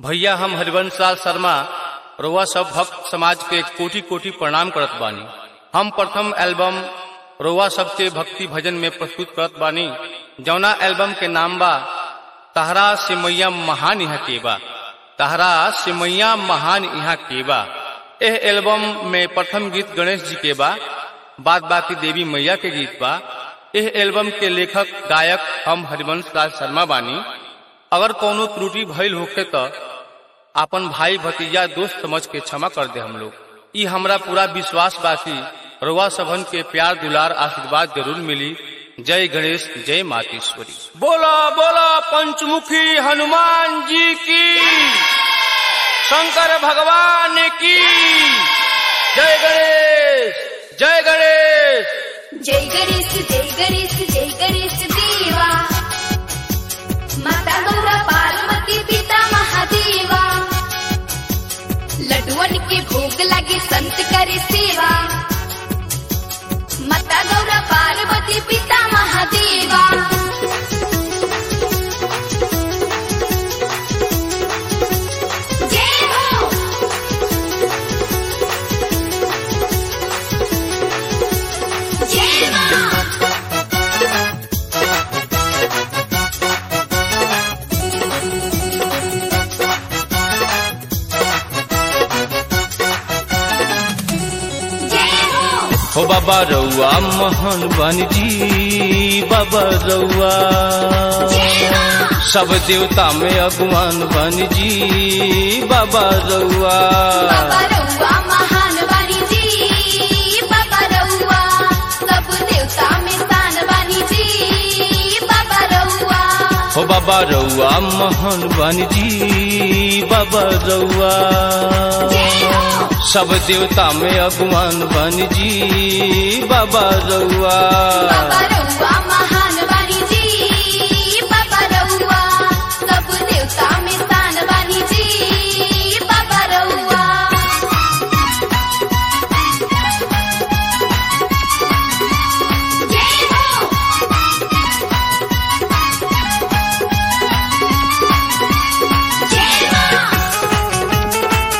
भैया हम हरिवंश लाल शर्मा रउआ सब भक्त समाज के कोटि कोटि प्रणाम करत बानी हम प्रथम एल्बम रउआ सबके भक्ति भजन में प्रस्तुत करत बानी जौना एल्बम के नाम बा तहरा से मैया महान यहाँ के बा तहरा से मैया महान यहाँ के बा एह एल्बम में प्रथम गीत गणेश जी के बा बाद बाकी देवी मैया के गीत बा एह एल्बम के लेखक गायक हम हरिवंश लाल शर्मा बानी अगर कोनो त्रुटि भइल होखे त आपन भाई भतीजा दोस्त समझ के क्षमा कर दे हम लोग ई हमरा पूरा विश्वास बा कि रउआ सबन के प्यार दुलार आशीर्वाद जरूर मिली जय गणेश जय मातेश्वरी बोला बोला पंचमुखी हनुमान जी की शंकर भगवान की जय गणेश जय गणेश जय गणेश जय गणेश जय गणेश देवा माता गौरा पार्वती पिता महादेवा लड्डुअन के भोग लगे संत करे सेवा माता गौरा पार्वती पिता महादेवा जय हो जय मां जय हो हो बाबा रउआ मोहन बन जी बाबा रउआ जय मां सब देवता में अगवान बन जी बाबा रउआ बाबा रउआ महान वाणी जी बाबा रउआ सब देवता में स्थान वाणी जी बाबा रउआ हो बाबा रउआ मोहन बन जी बाबा रउआ जय हो सब देवता में अगवान बन जी बाबा रउआ बाबा रउआ महान वाणी जी बाबा रउआ सब देवता में स्थान वाणी जी बाबा रउआ जय हो जय मां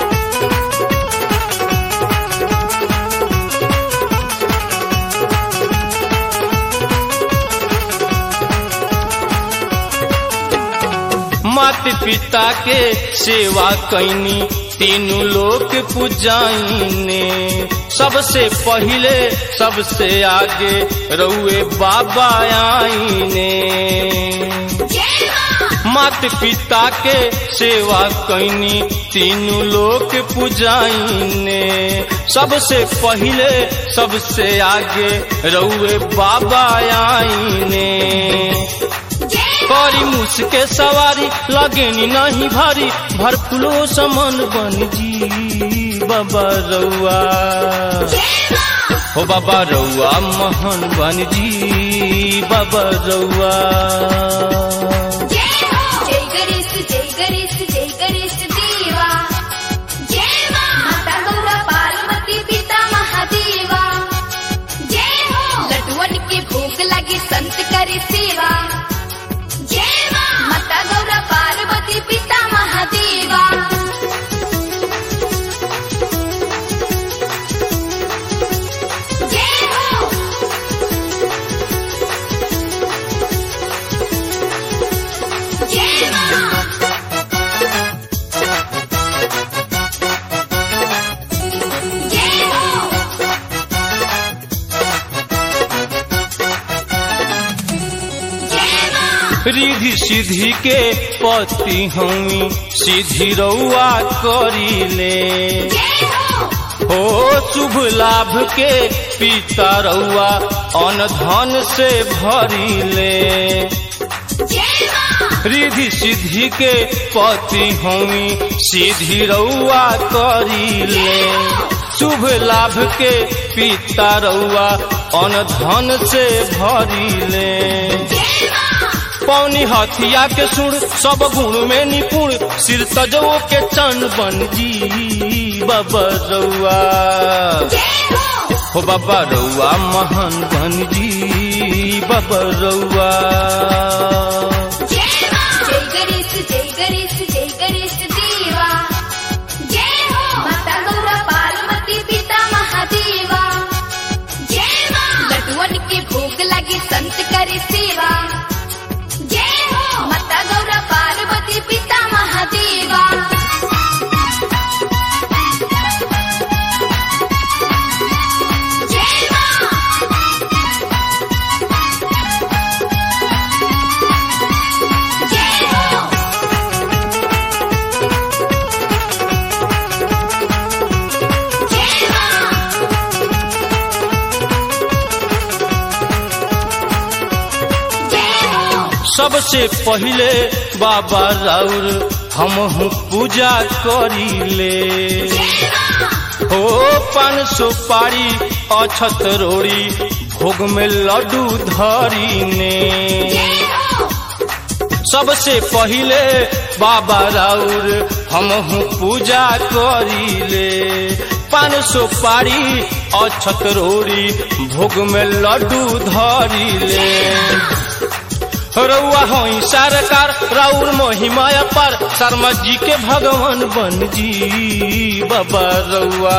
मात पिता के सेवा कैनी तीनों लोग पूजाइने सबसे पहिले सबसे आगे रउए बाबा आईने जय मां मात पिता के सेवा कैनी तीनों लोग पूजाइने सबसे पहिले सबसे आगे रउए बाबा आईने जय करी मुसके सवारी लगेनी नहीं भारी भर फुलो समन बन जी बाबा रउआ जय मां हो बाबा रउआ महन बन जी बाबा रउआ जय हो जय गणेश जय गणेश जय गणेश देवा जय मां माता गौरा पार्वती पिता महादेवा जय हो लड्डुअन के भोग लगे संत करे सेवा जय मां माता गौरा पार्वती पिता महादेवा जय हो जय मां जय हो जय मां रिधि सिद्धि के पति हमी सीधी रउआ करीले जय हो हो शुभ लाभ के पिता रउआ अन धन से भरीले जय मां रिधि सिद्धि के पति हमी सीधी रउआ करीले शुभ लाभ के पिता रउआ अन धन से भरीले जय मां पौनी हथिया के सुर सब गुण में निपुण सिर तजो के चन बन जी बाबा रउआ जय हो हो बाबा रउआ महान बन जी बाबा रउआ जय मां जय गणेश जय गणेश जय गणेश देवा सबसे पहिले बाबा राउर हम पूजा करीले ओ पान सुपारी अछत रोड़ी भोग में लड्डू धरीने सबसे पहिले बाबा राउर हम पूजा करीले पान सुपारी अछत रोड़ी भोग में लड्डू धरीले रउआ होई सरकार राउर मोहिमाया पर शर्मा जी के भगवान बन जी बाबा रउआ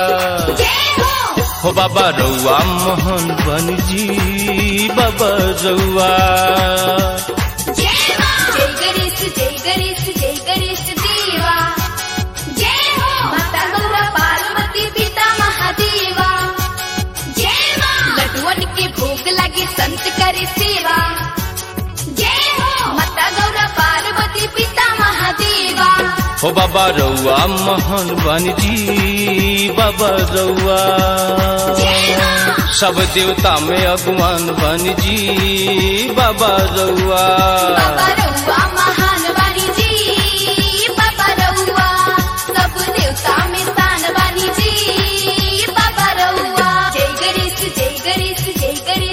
हो बाबा रउआ मोहन बन जी बाबा रउआ जय गणेश जय गणेश जय गणेश देवा जय हो माता गौरा पार्वती पिता महादेवा जय माँ लड्डुअन के भोग लगे संत करे सेवा जय हो माता गौरा पार्वती पिता महादेवा हो बाबा रउआ मोहन बन जी बाबा रउआ सब देवता में अगवान बन जी बाबा रउआ बाबा रउआ महान वाणी जी बाबा रउआ सब देवता में स्थान वाणी जी बाबा रउआ जय गणेश जय गणेश जय गणेश